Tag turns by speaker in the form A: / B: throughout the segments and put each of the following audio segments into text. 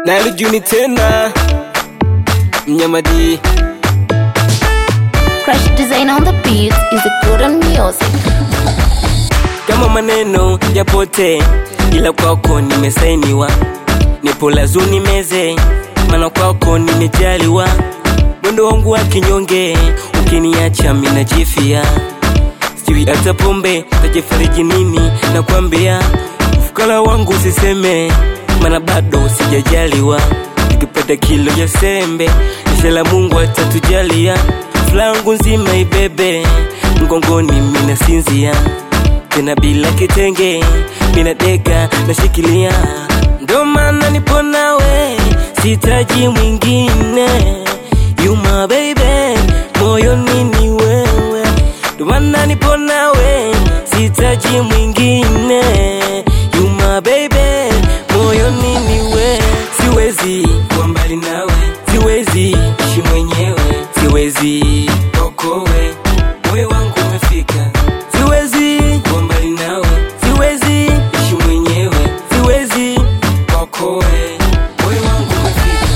A: nalijuni tena mnyamadi
B: Crush design on the beat is a good on music.
A: kama maneno yapote ila kwako nimesainiwa nipo lazuni meze mana kwako nimejaliwa mwendo wangu wa kinyonge ukiniacha minajifia sijui hata pombe tajifariji nini na kwambia ufukara wangu usiseme mana bado sijajaliwa nikipata kilo ya sembe nishala mungu atatujalia flangu nzima ibebe mgongoni minasinzia tena bila kitenge minadeka nashikilia ndo maana nipo nawe sitaji mwingine yuma baby moyoni ni wewe ndo maana nipo nawe sitaji mwingine yuma baby moyoni ni wewe siwezi kuwa mbali nawe siwezi ishi mwenyewe siwezi okowe moyo wangu umefika siwezi kuwa mbali nawe siwezi ishi mwenyewe siwezi okowe moyo wangu umefika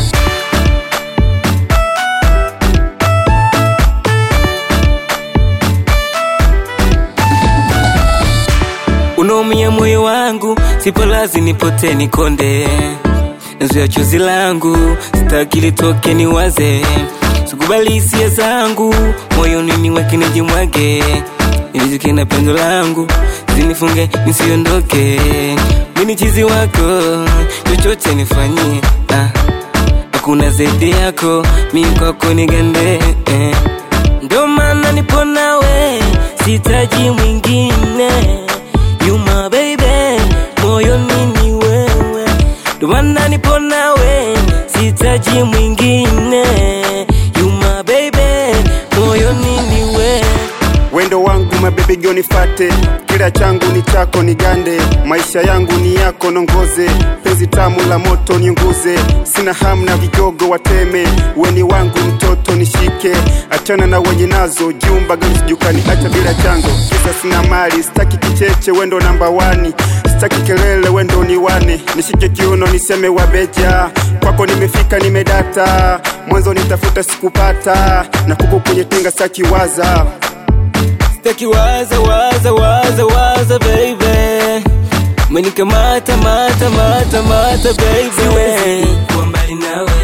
A: unaumia moyo wangu sipo lazi nipote nikonde nazuya chozi langu sitaki litoke niwaze sikubali hisia zangu moyoni niweke nijimwage nilizike na pendo langu zinifunge nisiondoke mini chizi wako chochote nifanyie ah. hakuna zaidi yako mi kwako nigande eh. ndo maana nipo nawe sitaji mwingine yuma baby moyoni ni wewe ndo maana nipo nawe sitaji mwingine yuma baby moyoni ni wewe
C: wendo wangu mabebe jonifate kila changu ni chako nigande maisha yangu ni yako nongoze penzi tamu la moto niunguze sina hamu na vigogo wateme weni wangu mtoto nishike achana na wenye nazo jumba gamsijukani acha bila chanzo kisa sina mali sitaki kicheche wendo namba wani sitaki kelele wendo ni wane nishike kiuno niseme wabeja kwako nimefika nimedata mwanzo nitafuta sikupata na kuku kwenye tenga sakiwaza
A: Sitaki waza waza waza waza baby Umenikamata mata mata mata baby Siwezi kuwa mbali nawe